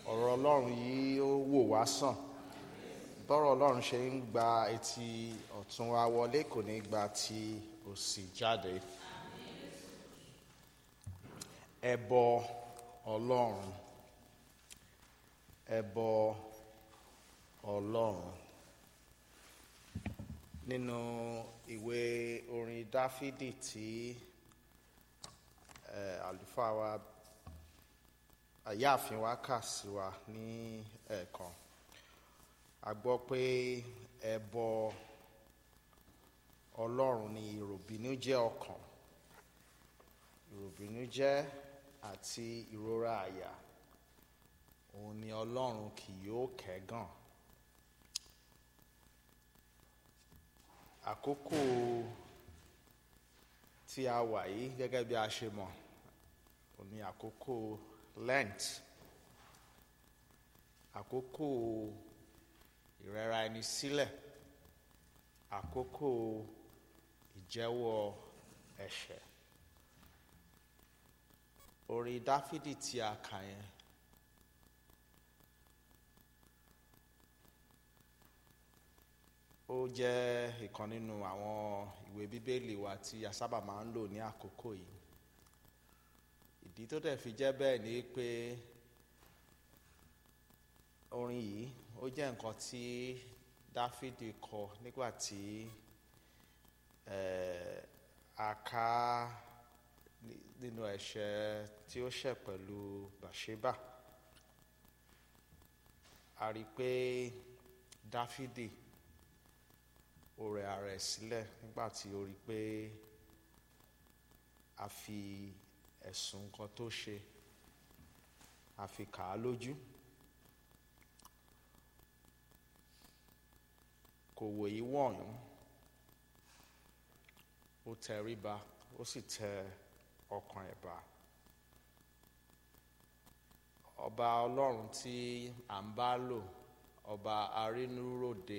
ọ̀rọ̀ ọlọ́run yìí ó wò wá sàn bọ́rọ̀ ọlọ́run ṣe ń gba etí ọ̀tún wa wọlé kò ní gba ti òsì jáde ẹbọ ọlọ́run ẹbọ ọlọ́run nínú ìwé orin dáfídì tí eh, àlùfáà wa àyáàfin wa kà sí wa ní ẹ̀ẹ̀kan a gbọ́ pé ẹbọ ọlọ́run ni ìròbìnújẹ́ ọkàn ìròbìnújẹ́ àti ìrora àyà òun ni ọlọ́run kì yóò kẹ́gàn àkókò tí a wà yìí gẹ́gẹ́ bí a ṣe mọ̀ òun ni àkókò lent àkókò ìrẹ́ra ẹni sílẹ̀ àkókò ìjẹ́wọ́ ẹ̀ṣẹ̀ orin dáfídì tí a kà yẹn ó jẹ́ ìkan nínú àwọn ìwé bíbélì wa tí a sábà máa ń lò ní àkókò yìí ìdí tó dẹ̀ fi jẹ́ bẹ́ẹ̀ ni pé orin yìí ó jẹ́ nǹkan tí dáfídì kọ nígbà tí eh, a ká nínú ẹ̀ṣẹ̀ tí ó ṣẹ̀ pẹ̀lú bàṣébà a rí i pé dáfídì ó rẹ ara ẹ̀ sílẹ̀ nígbà tí ó rí i pé a fi ẹ̀sùn nǹkan tó ṣe a fi kà á lójú kò wòye wọ̀nyún ó tẹríba ó sì tẹ ọkàn ẹ̀ bá ọba ọlọ́run tí à ń bá lò ọba arínúròde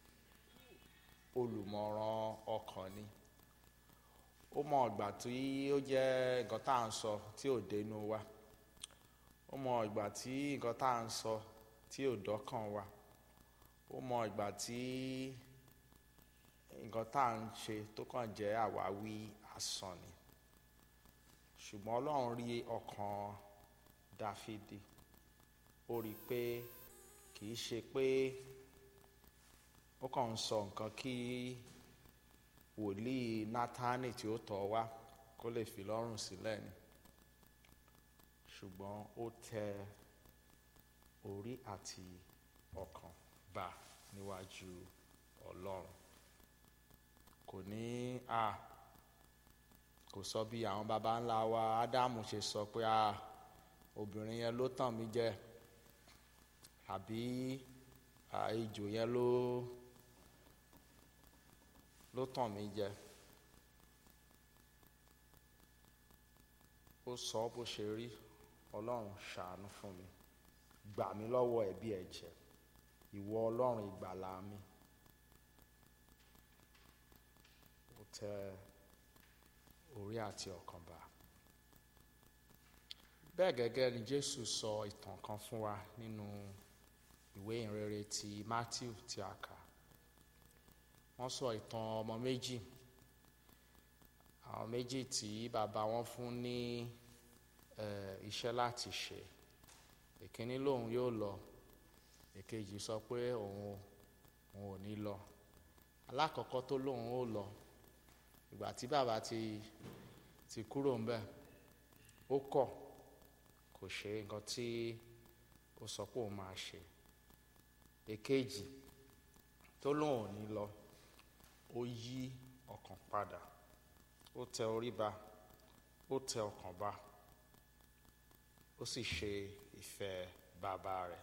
olùmọ̀ràn ọkàn ni ó mọ ìgbà tí ó jẹ́ nǹkan tá à ń sọ tí ò dénú wa ó mọ ìgbà tí nǹkan tá à ń sọ tí ò dọ́kàn wa ó mọ ìgbà tí nǹkan tá à ń ṣe tó kàn jẹ́ àwáwí asán ni ṣùgbọ́n ọlọ́run rí ọkàn dáfídì ó rí i pé kì í ṣe pé ó kàn ń sọ nǹkan kí wòlíì nátánì tí ó tọ̀ wá kó lè fi lọ́rùn sílẹ̀ ni ṣùgbọ́n ó tẹ orí àti ọkàn bá níwájú ọlọ́run kò ní a kò sọ bí àwọn baba ńlá wa ádámù ṣe sọ pé a obìnrin yẹn ló tàn mí jẹ àbí ejò yẹn ló ló tàn mí jẹ ó sọ bó ṣe rí ọlọ́run ṣàánú fún mi gbà mí lọ́wọ́ ẹ̀bi ẹ̀jẹ̀ ìwọ ọlọ́run ìgbàlà mi ó tẹ orí àti ọkàn bá bẹ́ẹ̀ gẹ́gẹ́ ni jésù sọ ìtàn kan fún wa nínú ìwé ìrere ti matthew tí a kà wọ́n sọ ìtàn ọmọ méjì àwọn méjì tí bàbá wọn fún ní iṣẹ́ láti ṣe ìkíní lòun yóò lọ èkejì sọ pé òun òun ò ní lọ alákọ̀ọ́kọ́ tó lóun ó lọ ìgbà tí bàbá ti ti kúrò ń bẹ̀ ó kọ̀ kò ṣe nǹkan tí ó sọ pé òun máa ṣe èkejì tó lóun ò ní lọ ó yí ọkàn padà ó tẹ orí ba ó tẹ ọkàn ba ó sì ṣe ìfẹ́ bàbá rẹ̀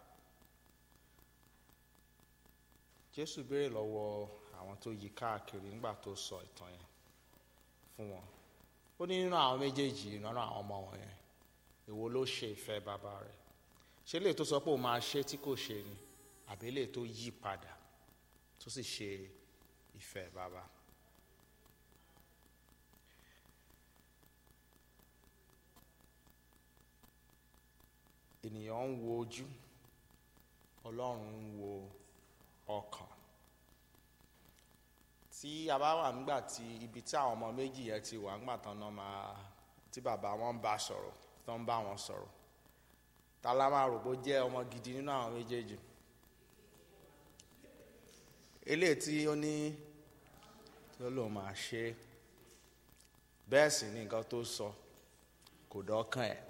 jésù béèrè lọ́wọ́ àwọn tó yí káàkiri nígbà tó sọ ìtàn yẹn fún wọn ó ní nínú àwọn méjèèjì nínú àwọn ọmọ wọn yẹn èwo ló ṣe ìfẹ́ bàbá rẹ̀ ṣé lè tó sọ pé òun máa ṣe tí kò ṣe ni àbí lè tó yí padà tó sì ṣe ìfẹ́ bàbá. ènìyàn ń wo ojú ọlọ́run ń wo ọkàn tí a bá wà nígbà tí ibi tí àwọn ọmọ méjì yẹn ti wà nígbà tán náà máa tí bàbá wọn ń bá sọ̀rọ̀ tó ń bá wọn sọ̀rọ̀ ta la máa rò bó jẹ́ ọmọ gidi nínú àwọn méjèèjì eléyìí tí ó ní tó lòun máa ṣe bẹ́ẹ̀ sì ni nǹkan tó sọ kò dọ́kàn ẹ̀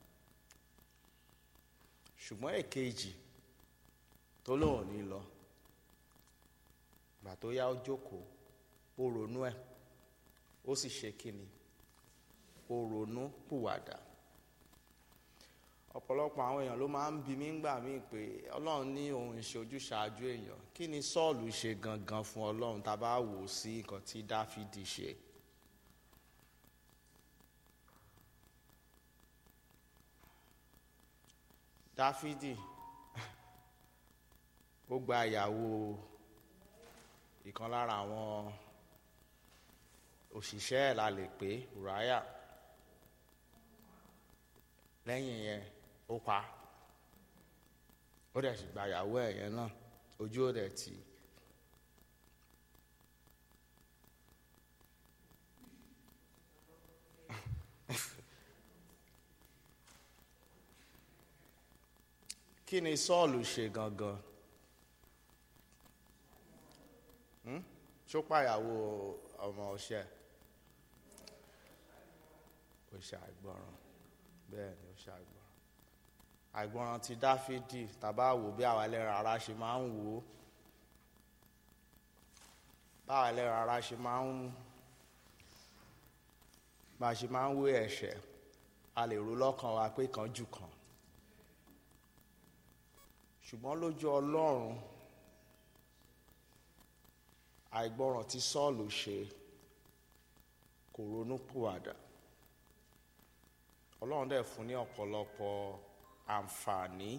ṣùgbọ́n èkejì tó lòun ò ní lọ gbà tó yá ó jókòó ó ronú ẹ̀ ó sì ṣe kíni ó ronú pùwàdà ọ̀pọ̀lọpọ̀ àwọn èèyàn ló máa ń bi mí ńgbà míì pé ọlọ́run ní òun ṣe ojúṣàájú èèyàn kí ni sọ́ọ̀lù ṣe gangan fún ọlọ́run tá a bá wò ó sí nǹkan tí dáfídì ṣe. dáfídì ó gba ìyàwó ìkan lára àwọn òṣìṣẹ́ ẹ̀ la lè pè ùráyà lẹ́yìn yẹn ó pa ó dẹ̀ sì gba ìyàwó ẹ̀ yẹn náà ojú ó dẹ̀ tì í. kí ni sọ́ọ̀lù ṣe gangan Hmm? ṣó pàyàwó ọmọ ọṣẹ ó ṣe àìgbọràn bẹ́ẹ̀ ni ó ṣe àìgbọràn àìgbọràn ti dáfídì tàbá wò bí àwa ẹlẹ́ran ara ṣe máa ń wò ó báwa ẹlẹ́ran ara ṣe máa ń bá a ṣe máa ń wé ẹ̀ṣẹ̀ a lè rò lọ́kàn wa pé kan jù kan ṣùgbọ́n lójú ọlọ́run àìgbọràn tí sọ́ọ̀lù ṣe kò ronú pùwàdà ọlọ́run dẹ̀ fún ní ọ̀pọ̀lọpọ̀ àǹfààní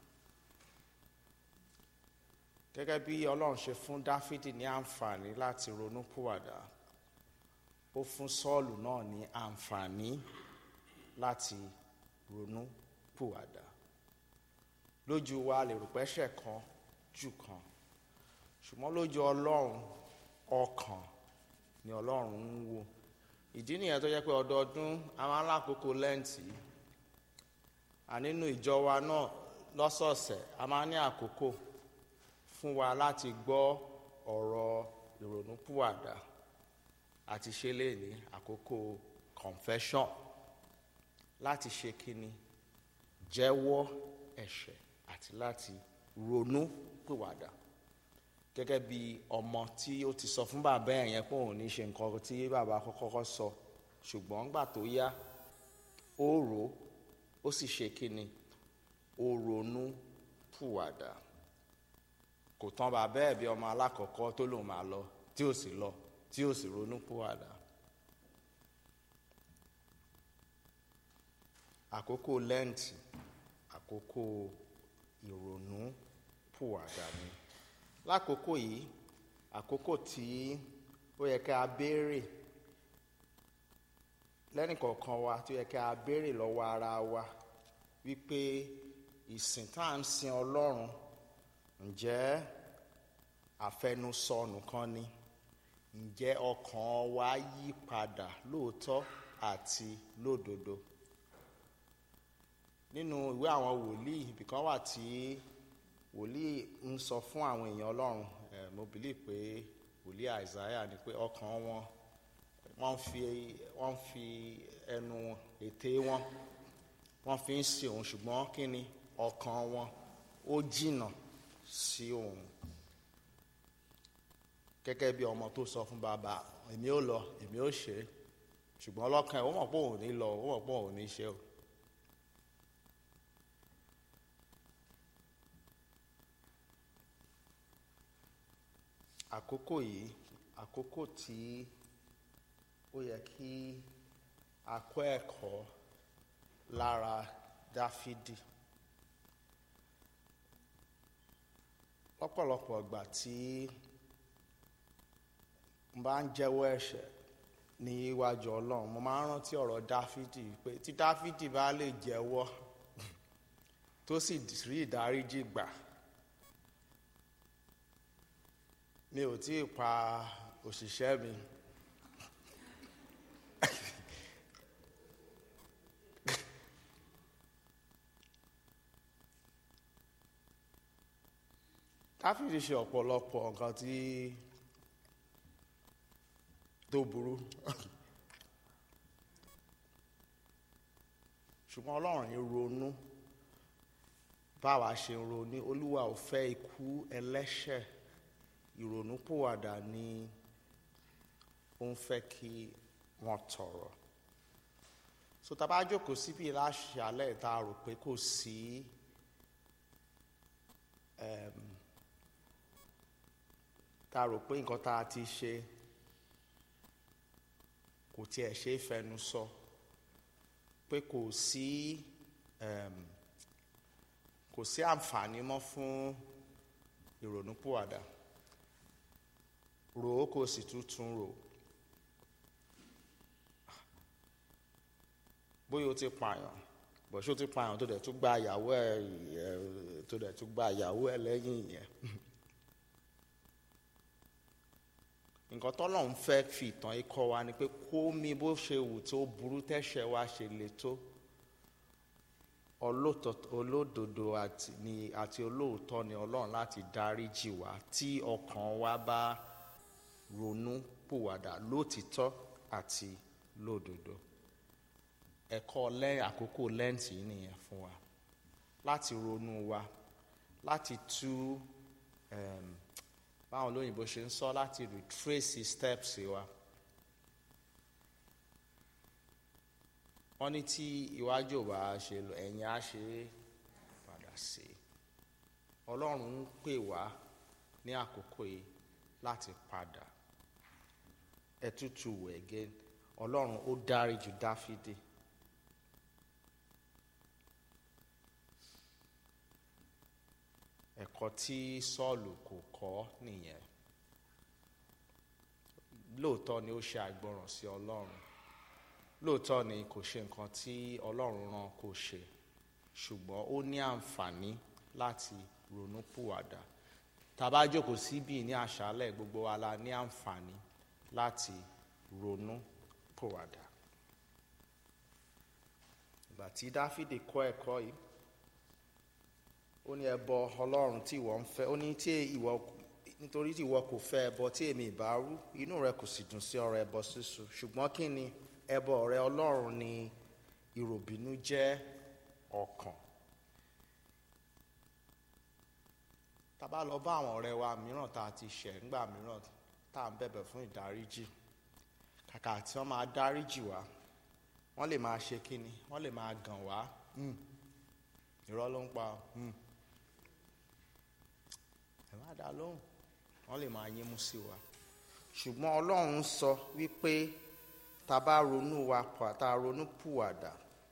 gẹ́gẹ́ bí ọlọ́run ṣe fún dáfídì ní àǹfààní láti ronú pùwàdà ó fún sọ́ọ̀lù náà ní àǹfààní láti ronú pùwàdà lójú wa lè rò pẹ́ṣẹ̀ kan jù kan ṣùgbọ́n lójú ọlọ́run ọkàn ni ọlọ́run ń wò ìdí nìyẹn tó jẹ́ pé ọdọọdún a máa ń lákòókò lẹ́ǹtì ànínú ìjọ wa náà lọ́sọ̀ọ̀sẹ̀ a máa ń ní àkókò fún wa láti gbọ́ ọ̀rọ̀ ìrònúpìwàdà àti ṣe lè ní àkókò confession láti ṣe kíni jẹ́wọ́ ẹ̀ṣẹ̀ àti láti ronú pìwàdà gẹ́gẹ́ bí ọmọ tí ó ti sọ fún bàbá ẹ̀ yẹn pé òun ní ṣe nǹkan tí bàbá kọ́kọ́ sọ ṣùgbọ́n gbà tó yá ó rò ó ó sì ṣe kíni ó ronú pùwàdà kò tán bàbá ẹ̀ bí ọmọ alákọ̀ọ́kọ́ tó lòun máa lọ tí ò sì lọ tí ò sì ronú pùwàdà. àkókò lẹ́ǹtì àkókò ìrònú pùwàdà ni lákòókò yìí àkókò tí ó yẹ ká a béèrè lẹ́nìkọ̀ọ̀kan wa tó yẹ ká a béèrè lọ́wọ́ ara wa wípé ìsìn tá à ń sin ọlọ́run ǹjẹ́ àfẹnusọ nìkan ni ǹjẹ́ ọkàn wa yí padà lóòótọ́ àti lódodo nínú ìwé àwọn wòlíì ibìkan wà tí wòlíì ń sọ fún àwọn èèyàn ọlọ́run ẹ̀ mo bìlí pé wòlíì àìsáyà ni pé ọkàn wọn wọ́n fi wọ́n fi ẹnu ètè wọn wọ́n fi ń sin òun ṣùgbọ́n kí ni ọkàn wọn ó jìnnà sí òun gẹ́gẹ́ bí ọmọ tó sọ fún bàbá èmi ò lọ èmi ò ṣe ṣùgbọ́n ọlọ́kàn ẹ̀ ó mọ̀ pé òun ò ní lọ ó mọ̀ pé òun ò ní ṣe o. àkókò yìí àkókò tí ó yẹ kí a kọ́ ẹ̀kọ́ lára dáfídì lọ́pọ̀lọpọ̀ ìgbà tí n bá ń jẹ́wọ́ ẹ̀ṣẹ̀ ní iwájú ọlọ́run mo máa ń rántí ọ̀rọ̀ dáfídì pé tí dáfídì bá lè jẹ́wọ́ tó sì rí ìdáríjì gbà mi ò tí ì pa òṣìṣẹ́ mi dáfídì ṣe ọ̀pọ̀lọpọ̀ nǹkan tí tó burú ṣùgbọ́n ọlọ́run ń ronú báwa ṣe ń ronú olúwa ò fẹ́ ikú ẹlẹ́ṣẹ̀ ìrònúpìwàdà ni ó ń fẹ́ kí wọ́n tọrọ so tá a bá jókòó síbi láṣálẹ̀ tá a rò pé kò sí um, tá a rò pé nǹkan tá a ti ṣe kò tiẹ̀ ṣe é fẹnu sọ pé kò sí um, kò sí àǹfààní mọ́ fún ìrònúpìwàdà rò ó kò sì tuntun rò bóyá o ti pààyàn bọ̀ṣó ti pààyàn tó dẹ̀ tún gba ìyàwó ẹ̀ tó dẹ̀ tún gba ìyàwó ẹ̀ lẹ́yìn yẹn. nǹkan tọ́lọ́run fẹ́ fi ìtàn yìí kọ́ wa ni pé kó mi bó ṣe wù tó burú tẹ́ṣẹ̀ wa ṣe le tó olódodo àti ni àti olóòótọ́ ni ọlọ́run láti dáríjì wá tí ọkàn wa bá ronú pòwàdà lótìtọ́ àti lódodo ẹ̀kọ́ lẹ́yìn àkókò lẹ́ǹtì yìí nìyẹn fún wa láti ronú wa láti tú um, báwọn olóyìnbó ṣe ń sọ láti retrace steps wa wọ́n ní tí iwájú ò bá ṣe lọ ẹ̀yìn á ṣe padà sí ọlọ́run ń pè wá ní àkókò yìí láti padà ẹ̀tútù wẹ̀ again ọlọ́run ó dárí ju dáfídì. ẹ̀kọ́ tí sọ́ọ̀lù kò kọ́ nìyẹn lóòótọ́ ni ó ṣe àìgbọràn sí ọlọ́run lóòótọ́ ni kò ṣe nǹkan tí ọlọ́run rán kó ṣe ṣùgbọ́n ó ní àǹfààní láti ronú pùwàdà tàbá jókòó síbí ní àṣálẹ̀ gbogbo wa la ní àǹfààní láti ronú pùwàdà ìgbà tí dáfídì kọ́ ẹ̀kọ́ yìí ó ní ẹbọ ọlọ́run tí ìwọ ń fẹ́ ó ní tí ìwọ nítorí tí ìwọ kò fẹ́ ẹbọ tí èmi ìbá rú inú rẹ kò sì dùn sí ọrẹ ẹbọ sísun ṣùgbọ́n kí ni ẹbọ ọrẹ ọlọ́run ni ìròbìnú jẹ́ ọkàn tá bá lọ bá àwọn ọ̀rẹ́ wa mìíràn tá a ti ṣẹ̀ ńgbà mìíràn tá à ń bẹ̀bẹ̀ fún ìdáríjì kàkà tí wọ́n máa dáríjì wá wọ́n lè máa ṣe kí ni wọ́n lè máa gàn wá irọ́ ló ń pa ẹ má dá lóhùn wọ́n lè máa yín mú sí wa ṣùgbọ́n ọlọ́run sọ wípé tá a bá ronú wa pa tá a ronú pùwàdà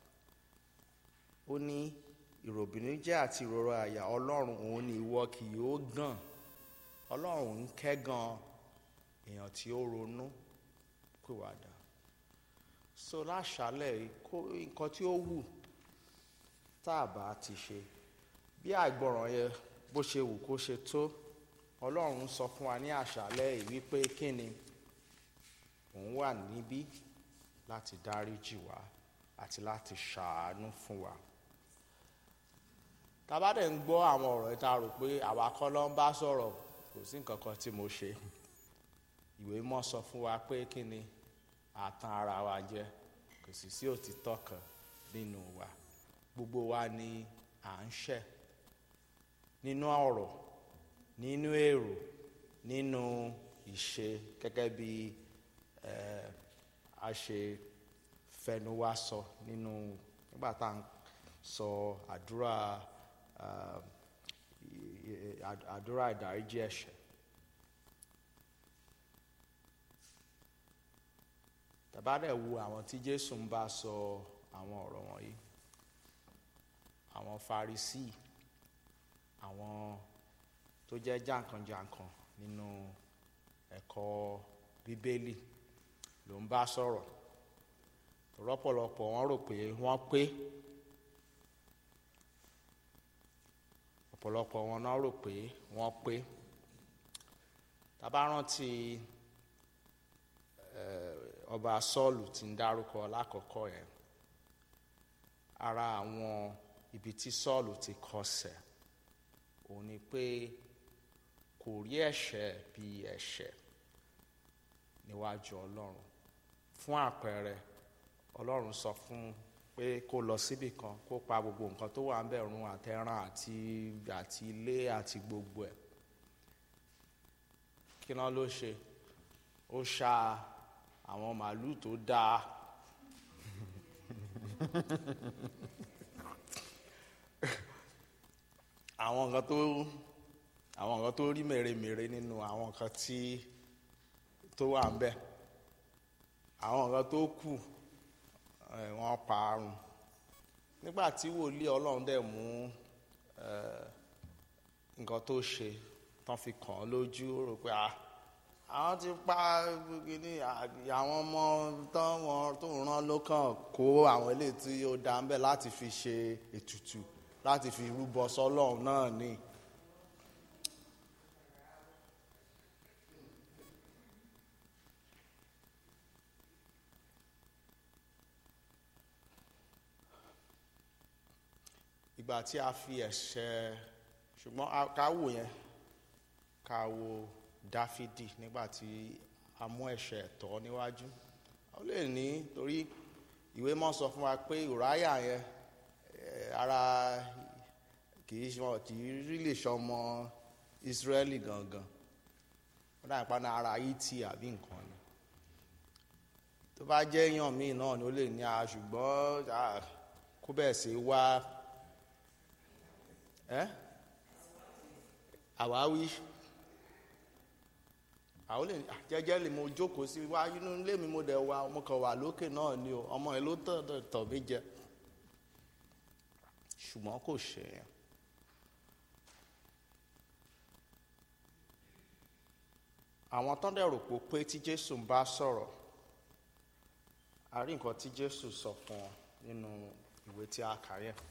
ó ní ìròbìnújẹ́ àti ìrora àyà ọlọ́run òun ni ìwọ kì yóò gàn ọlọ́run ń kẹ́gàn èèyàn tí ó ronú pùwàdà so láṣálẹ̀ kó nǹkan tí ó wù tá a bá ti ṣe bí àìgbọràn yẹn bó ṣe wù kó ṣe tó ọlọ́run sọ fún wa ní àṣálẹ́ yìí wípé kí ni òun wà níbí láti dáríjì wá àti láti ṣàánú fún wa tàbá dẹ̀ ń gbọ́ àwọn ọ̀rọ̀ yìí tá a rò pé àwa kọ́ ló ń bá sọ̀rọ̀ kò sí nǹkan kan tí mo ṣe ìwé mọ́ sọ fún wa pé kí ni àtàn ara wa jẹ kò sì sí òtítọ́ kan nínú wa gbogbo wa ni à ń ṣẹ̀ nínú ọ̀rọ̀ nínú èrò nínú ìṣe gẹ́gẹ́ bí a ṣe fẹnu wa sọ nínú nígbà tá à ń sọ àdúrà àdúrà ìdáríjì ẹ̀ṣẹ̀ tàbá dẹ̀ wo àwọn tí Jésù ń bá sọ àwọn ọ̀rọ̀ wọ̀nyí àwọn Farisí àwọn tó jẹ́ jàǹkànjàǹkàn nínú ẹ̀kọ́ Bíbélì ló ń bá sọ̀rọ̀ rọ́pọ̀lọpọ̀ wọ́n rò pé wọ́n pé ọ̀pọ̀lọpọ̀ wọn náà rò pé wọ́n pé tá a bá rántí eh, ọba sọ́ọ̀lù tí ń dárúkọ lákọ̀ọ́kọ́ yẹn ara àwọn ibi tí sọ́ọ̀lù ti kọsẹ̀ òun ni pé kò rí ẹ̀ṣẹ̀ bí ẹ̀ṣẹ̀ níwájú ọlọ́run fún àpẹẹrẹ ọlọ́run sọ fún pé kó lọ síbì kan kó pa gbogbo nǹkan tó wà ń bẹ̀ run àtẹran àti àti ilé àti gbogbo ẹ̀ kí náà ló ṣe ó ṣa àwọn màálùú tó dáa àwọn nǹkan tó àwọn nǹkan tó rí mèremère nínú àwọn nǹkan tí tó wà ń bẹ̀ àwọn nǹkan tó kù ẹ̀, wọ́n parun nígbà tí wòlíì ọlọ́run dẹ̀ mú ẹ̀, nǹkan tó ṣe tán fi kàn án lójú ó rò pé ah àwọn ti pa ní àwọn ọmọ tán wọn tó rán ló kàn kó àwọn eléyìí tí ó dá ń bẹ̀ láti fi ṣe ètùtù láti fi rúbọ sọ́lọ́run náà ni. ìgbà tí a fi ẹ̀ṣẹ̀ ṣùgbọ́n a- ká wò yẹn ká wo dáfídì nígbà tí a mú ẹ̀ṣẹ̀ tọ́ níwájú ó lè ní torí ìwé mọ́ sọ fún wa pé ùráyà yẹn eh, ara kì í ṣe kì í rí lè ṣọmọ ìsírẹ́lì gangan ó dà nípa náà ara ìtì àbí nǹkan ni tó bá jẹ́ èèyàn míì náà ni ó lè ní a ṣùgbọ́n ah, kó bẹ́ẹ̀ sí wá ẹ́ àwáwí àwọn lè ah, jẹ́jẹ́ lè mo jókòó sí wá inú ilé mi mo dẹ̀ wá mo kàn wà lókè náà ni o ọmọ ẹ ló tàn tàn tàn mí jẹ ṣùgbọ́n kò ṣe é àwọn tán dẹ̀ rò pé pé tí jésù ń bá sọ̀rọ̀ a rí nǹkan tí jésù sọ fún wọn nínú ìwé tí a kà yẹn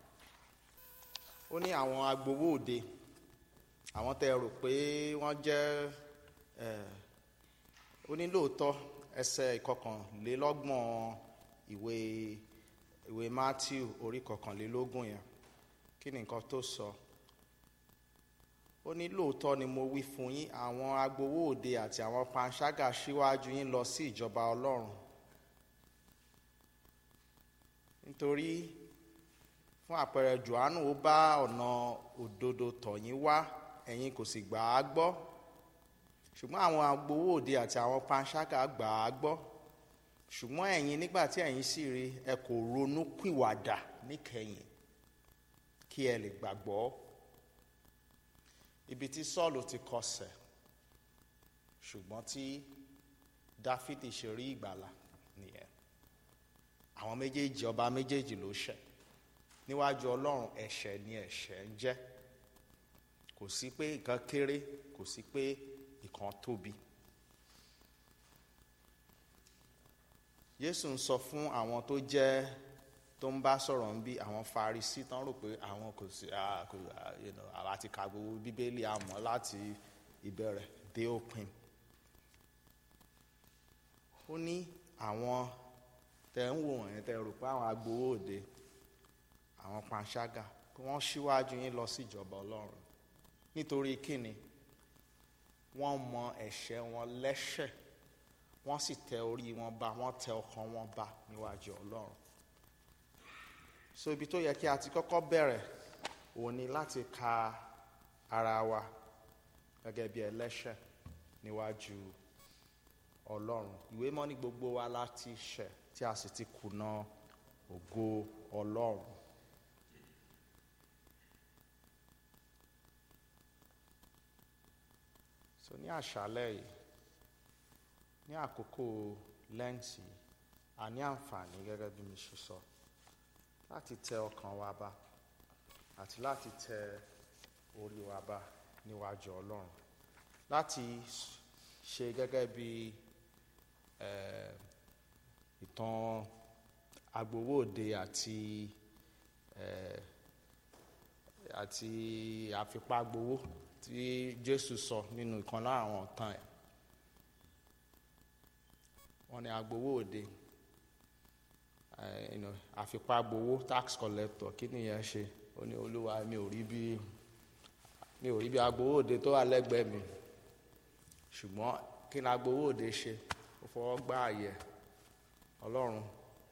ó ní àwọn agbowó òde àwọn tẹ rò pé wọ́n jẹ́ ẹ̀, ó ní lóòótọ́ ẹsẹ̀ ìkọkànlélọ́gbọ̀n ìwé ìwé matthew orí kọkànlélógún yẹn kí ni nǹkan tó sọ ó ní lóòótọ́ ni mo wí fún yín àwọn agbowó òde àti àwọn panṣágà síwájú yín lọ sí ìjọba ọlọ́run nítorí fún àpẹẹrẹ johannu ó bá ọ̀nà òdodo tọ̀ yín wá ẹ̀yin kò sì gbà á gbọ́ ṣùgbọ́n àwọn agbowó òde àti àwọn panṣágà gbà á gbọ́ ṣùgbọ́n ẹ̀yin nígbà tí ẹ̀yin sì rí ẹ kò ronú pìwàdà níkẹyìn kí ẹ lè gbàgbọ́ ibi tí sọ́ọ̀lù ti kọsẹ̀ ṣùgbọ́n tí dáfídì ṣe rí ìgbàlà nìyẹn àwọn méjèèjì ọba méjèèjì ló ṣẹ̀ níwájú ọlọ́run ẹ̀ṣẹ̀ ni ẹ̀ṣẹ̀ ń jẹ́ kò sí pé nǹkan kéré kò sí pé nǹkan tóbi. Jésù ń sọ fún àwọn tó jẹ́ tó ń bá sọ̀rọ̀ ń bí àwọn Farisí tán rò pé àwọn kò sí ah, kò ah, you know, àwa ti ka gbogbo bíbélì àmọ́ láti ìbẹ̀rẹ̀ dé òpin. Ó ní àwọn tẹ̀ ń wò wọ̀nyẹn tẹ̀ rò pé àwọn agbowó òde àwọn panṣágà kí wọ́n ṣíwájú yín lọ sí ìjọba ọlọ́run nítorí kíni wọ́n mọ ẹ̀ṣẹ̀ wọn lẹ́ṣẹ̀ wọ́n sì tẹ orí wọn ba wọ́n tẹ ọkàn wọn ba níwájú ọlọ́run so ibi tó yẹ kí a ti kọ́kọ́ bẹ̀rẹ̀ òun ni láti ka ara wa gẹ́gẹ́ bí ẹlẹ́ṣẹ̀ níwájú ọlọ́run ìwé mọ́ ní gbogbo wa láti ṣẹ̀ tí a sì ti kùnà ògo ọlọ́run. so ní àṣálẹ́ yìí ní àkókò lẹ́ǹtì a ní àǹfààní gẹ́gẹ́ bí mi ṣe sọ láti tẹ ọkàn wa bá àti láti tẹ orí wa bá níwájú ọlọ́run láti ṣe gẹ́gẹ́ bí eh, ìtàn agbowó òde àti eh, àti àfipágbowó tí jésù sọ nínú ìkan lára àwọn ọ̀tàn ẹ̀ wọ́n ní agbowó òde eh, you know, àfipá gbowó tax collector kí nìyẹn ṣe ó ní olúwa mi ò rí bí mi ò rí bí agbowó òde tó wà lẹ́gbẹ̀ẹ́ mi ṣùgbọ́n kí ni agbowó òde ṣe ó fọwọ́ gbá àyẹ̀ ọlọ́run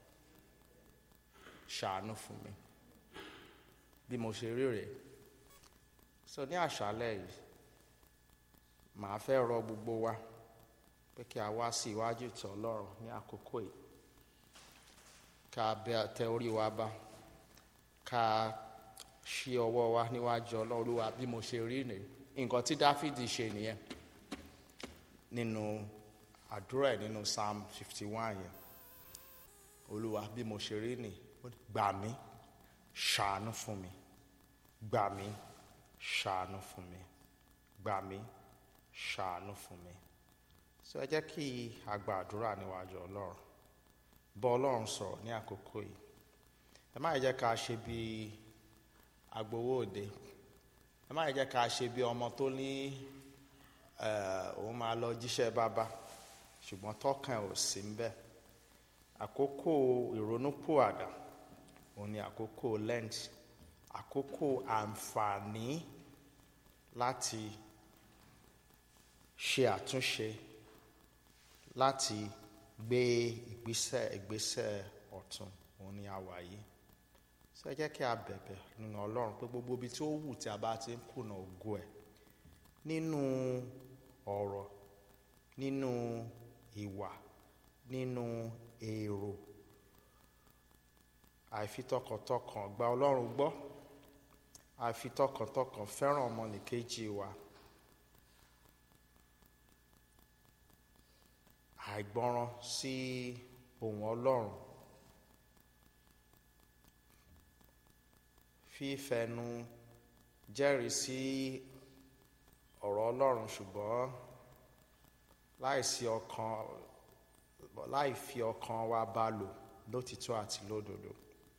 ṣàánú fún mi bí mo ṣe rí rèé so ní àṣálẹ́ yìí màá fẹ́ rọ gbogbo wa pé kí a wá sí iwájú ìtọ́ ọlọ́run ní àkókò yìí ká bẹ tẹ orí wa bá ká ṣí ọwọ́ wa níwájú ọlọ́run olúwa bí mo ṣe rí nìyí nǹkan tí dáfídì ṣe nìyẹn nínú àdúrà ẹ̀ nínú psalm fifty one yẹn olúwa bí mo ṣe rí nìyí gbà mí ṣàánú fún mi gbà mí ṣàánú fún mi gbà mí ṣàánú fún mi so ẹ jẹ́ kí a gba àdúrà níwájú ọlọ́run bọ́ ọlọ́run sọ̀rọ̀ ní àkókò yìí ẹ má jẹ́ ká ṣe bí agbowó òde ẹ má jẹ́ ká ṣe bí ọmọ tó ní òun máa lọ jíṣẹ́ bàbá ṣùgbọ́n tọkàn ò sí ń bẹ̀ àkókò ìrònúpìwàdà òun ni àkókò lent àkókò àǹfààní láti ṣe àtúnṣe láti gbé ìgbésẹ̀ ìgbésẹ̀ ọ̀tun òun ni a wà yìí ṣé ẹ jẹ́ kí a bẹ̀bẹ̀ nínú ọlọ́run pé gbogbo ibi tí ó wù tí a bá ti ń kùnà ògo ẹ̀ nínú ọ̀rọ̀ nínú ìwà nínú èrò àìfi tọkàntọkàn gba ọlọ́run gbọ́ àìfi tọkàntọkàn fẹ́ràn ọmọnìkejì wa àìgbọràn sí ohùn ọlọ́run fífẹnu jẹ́rìí sí ọ̀rọ̀ ọlọ́run ṣùgbọ́n láìsí ọkàn láì fi ọkàn wa bá lò lótìtọ́ àti lódodo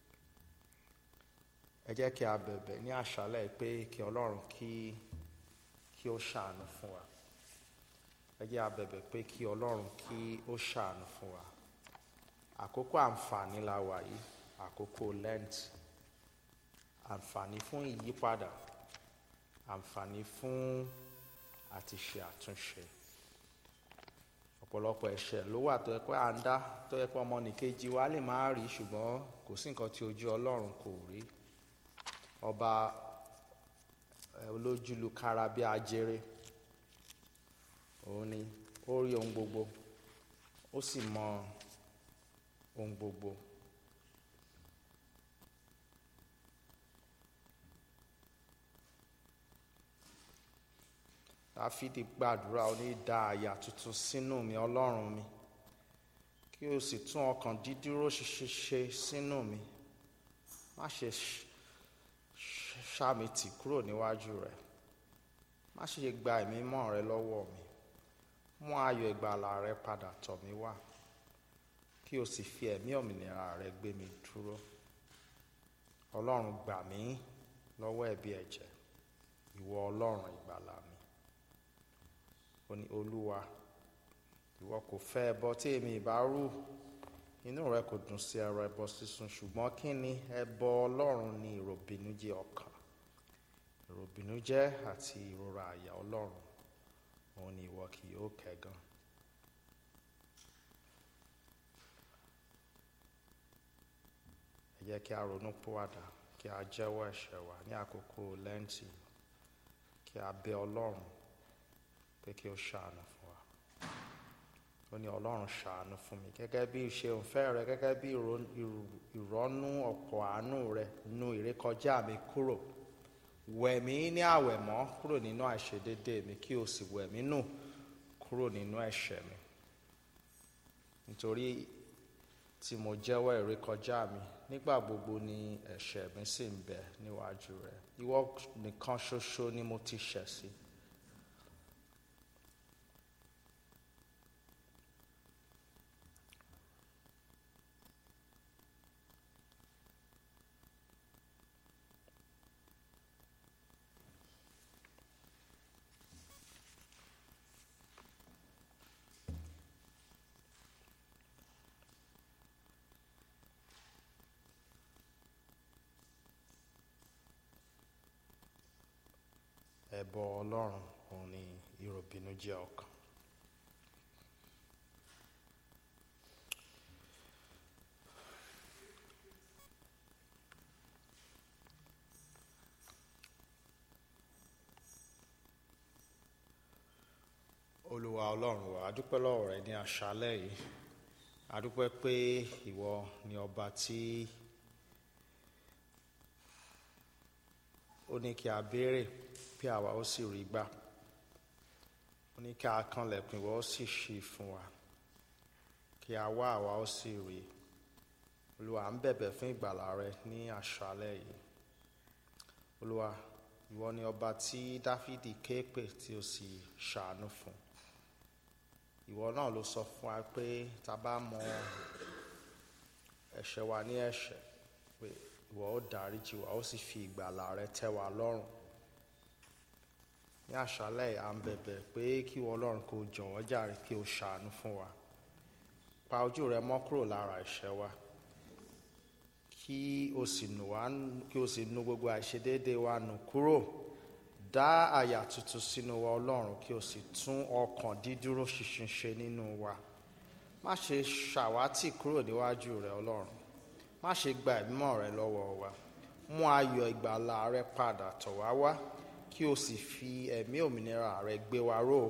ẹ jẹ́ kí a bẹ̀bẹ̀ ní àṣálẹ̀ pé kí ọlọ́run kí kí ó ṣàánú fún wa ẹ jẹ́ a bẹ̀bẹ̀ pé kí ọlọ́run kí ó ṣàánú fún wa àkókò àǹfààní la wà yìí àkókò lent àǹfààní fún ìyípadà àǹfààní fún àti ṣe àtúnṣe ọ̀pọ̀lọpọ̀ ẹ̀ṣẹ̀ ló wà tó yẹ pé à ń dá tó yẹ pé ọmọnìkejì wa lè má rí ṣùgbọ́n kò sí nǹkan tí ojú ọlọ́run kò rí ọba olójúlu kára bí ajere òun ni ó rí ohun gbogbo ó sì mọ ohun gbogbo dáfídì gbàdúrà ó ní dá àyà tuntun sínú mi ọlọ́run mi kí o sì tún ọkàn dídúró ṣiṣẹ́ sínú mi má ṣe ṣá mi tì kúrò níwájú rẹ má ṣe gba ẹ̀mí mọ́ rẹ lọ́wọ́ mi mú ayọ̀ ìgbàlà rẹ padà tọ̀ mí wá kí o sì fi ẹ̀mí òmìnira rẹ gbé mi dúró ọlọ́run gbà mí lọ́wọ́ ẹ̀bi ẹ̀jẹ̀ ìwọ ọlọ́run ìgbàlà mi ó ní olúwa ìwọ kò fẹ́ ẹbọ tí èmi ìbá rú inú rẹ kò dùn sí ẹrọ ẹbọ sísun ṣùgbọ́n kí ni ẹbọ ọlọ́run ni ìròbìnújẹ́ ọkàn ìròbìnújẹ́ àti ìrora àyà ọlọ́run òun ni ìwọ kì yóò kẹ́gàn. ẹ jẹ́ kí a ronú pòwàdà kí a jẹ́wọ́ ẹ̀ṣẹ̀ wa ní àkókò lẹ́ǹtì kí a bẹ ọlọ́run pé kí ó ṣàánú fún wa ó ní ọlọ́run ṣàánú fún mi gẹ́gẹ́ bí ìṣeun fẹ́ rẹ gẹ́gẹ́ bí ìrọ́nú ọ̀pọ̀ àánú rẹ nu ìrékọjá mi kúrò wẹ̀ mí ní àwẹ̀mọ́ kúrò nínú àìṣedédé mi kí o sì wẹ̀ mí nù kúrò nínú ẹ̀ṣẹ̀ mi nítorí tí mo jẹ́wọ́ ìrékọjá mi nígbà gbogbo ni ẹ̀ṣẹ̀ mi sì ń bẹ níwájú rẹ ìwọ nìkan ṣoṣo ni mo ti ṣẹ̀ sí. ẹbọ ọlọ́run òun ni ìròbìnújẹ́ ọkàn. olúwa ọlọ́run wa a dúpẹ́ lọ́wọ́ rẹ ní àṣálẹ́ yìí a dúpẹ́ pé ìwọ ni ọba tí ó ní kí a béèrè bí àwa ó sì rí gbà ó ní kí a kanlẹ̀kùn ìwọ ó sì ṣí fún wa kí a wá àwa ó sì rí olúwa à ń bẹ̀bẹ̀ fún ìgbàlà rẹ ní àṣálẹ́ yìí olúwa ìwọ ni ọba tí dáfídì ké pè tí ó sì ṣàánú fún ìwọ náà ló sọ fún wa pé tá a bá mọ ẹ̀ṣẹ̀ wa ní ẹ̀ṣẹ̀ pé ìwọ ó dáríjì wa ó sì fi ìgbàlà rẹ tẹ́ wa lọ́rùn ní àṣálẹ́ à ń bẹ̀bẹ̀ pé kí ìwọ ọlọ́run kó jọ̀wọ́ jàre kí o ṣàánú fún wa pa ojú rẹ mọ́ kúrò lára ẹ̀ṣẹ̀ wa kí o sì nù wá kí o sì nu gbogbo àìṣedéédé wa nù kúrò dá àyà tuntun sínú wa ọlọ́run kí o sì tún ọkàn dídúró ṣinṣin ṣe nínú wa má ṣe ṣàwátì kúrò níwájú rẹ ọlọ́run má ṣe gba ìmọ̀ rẹ lọ́wọ́ wa mú ayọ̀ ìgbàlà rẹ padà tọ̀ wá wá kí o sì fi ẹ̀mí òmìnira rẹ gbé wa ró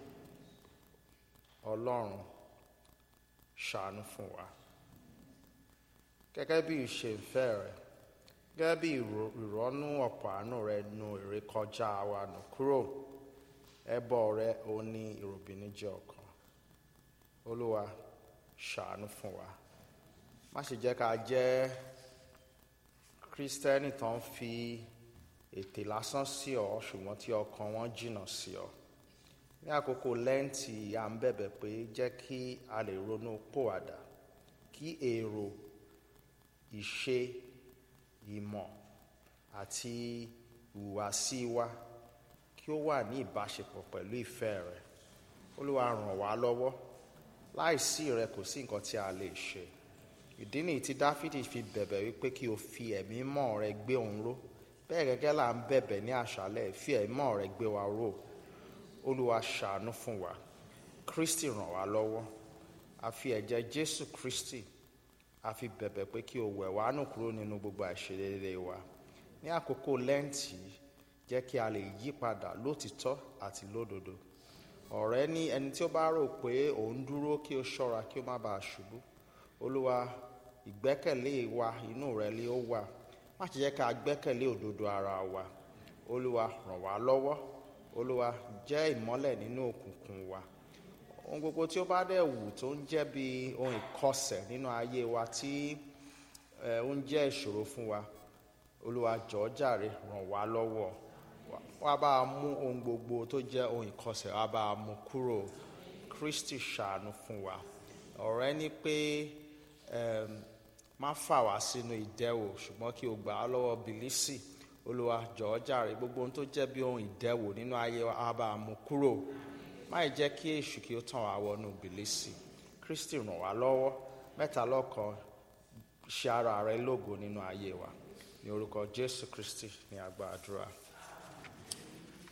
ọlọ́run ṣàánú fún wa gẹ́gẹ́ bí ìṣe ìfẹ́ rẹ gẹ́gẹ́ bí ìrọ́nú ọ̀pọ̀ àánú rẹ nu ìrékọjá wa nù kúrò ẹbọ rẹ ò ní ìròbìnújẹ́ ọkàn olúwa ṣàánú fún wa má ṣe jẹ́ ká jẹ́ kírísítẹ́nì tó ń fi ètè lásán sí ọ ṣùgbọ́n tí ọkàn wọn jìnnà sí ọ ní àkókò lẹ́ǹtì à ń bẹ̀bẹ̀ pé jẹ́ kí a lè ronú pòwàdà kí èrò ìṣe ìmọ̀ àti ìhùwàsí wa kí ó wà ní ìbáṣepọ̀ pẹ̀lú ìfẹ́ rẹ olúwa ràn wá lọ́wọ́ láìsí rẹ kò sí nǹkan tí a lè ṣe ìdí nìyí tí dáfídì fi bẹ̀bẹ̀ wípé kí o fi ẹ̀mí mọ́ rẹ gbé òun ró bẹ́ẹ̀ gẹ́gẹ́ là ń bẹ̀bẹ̀ ní àṣálẹ̀ fi ẹ̀mí mọ́ rẹ gbé wa ró olúwa ṣàánú fún wa kristi ràn wá lọ́wọ́ a fi ẹ̀jẹ̀ jésù kristi a fi bẹ̀bẹ̀ pé kí o wẹ̀ wá nù kúrò nínú gbogbo àìṣedéédé wa ní àkókò lẹ́ǹtì jẹ́ kí a lè yí padà lótìtọ́ àti lódodo ọ̀rẹ́ ní ẹni tí ó bá rò pé òun dúró kí o ṣọ́ra kí o má bàa ṣubú olúwa ìgbẹ́kẹ̀lé wa inú rẹ lé ó wà má ṣe jẹ́ ká gbẹ́kẹ̀lé òdodo ara wa olúwa ràn wá lọ́wọ́ olúwa jẹ́ ìmọ́lẹ̀ nínú òkùnkùn wa ohun gbogbo tí ó bá dẹ̀ wù tó ń jẹ́ bí ohun ìkọsẹ̀ nínú ayé wa tí ó ń jẹ́ ìṣòro fún wa olúwa jọ̀ọ́ jàre ràn wá lọ́wọ́ wá bá a mú ohun gbogbo tó jẹ́ ohun ìkọsẹ̀ wá bá a mú kúrò kristi ṣàánú fún wa ọ̀rẹ́ ní pé má fà wá sínú ìdẹ́wò ṣùgbọ́n kí o gbà á lọ́wọ́ bìlísì olúwa jọ̀ọ́ jàre gbogbo ohun tó jẹ́ bí ohun ìdẹ́wò nínú ayé wa wá bá a mú kúrò má jẹ́ kí èṣù kí ó tàn wá wọnú bìlísì kristi ràn wá lọ́wọ́ mẹ́ta lọ́kan ṣe ara rẹ lógo nínú ayé wa ní orúkọ jésù kristi ní àgbà àdúrà.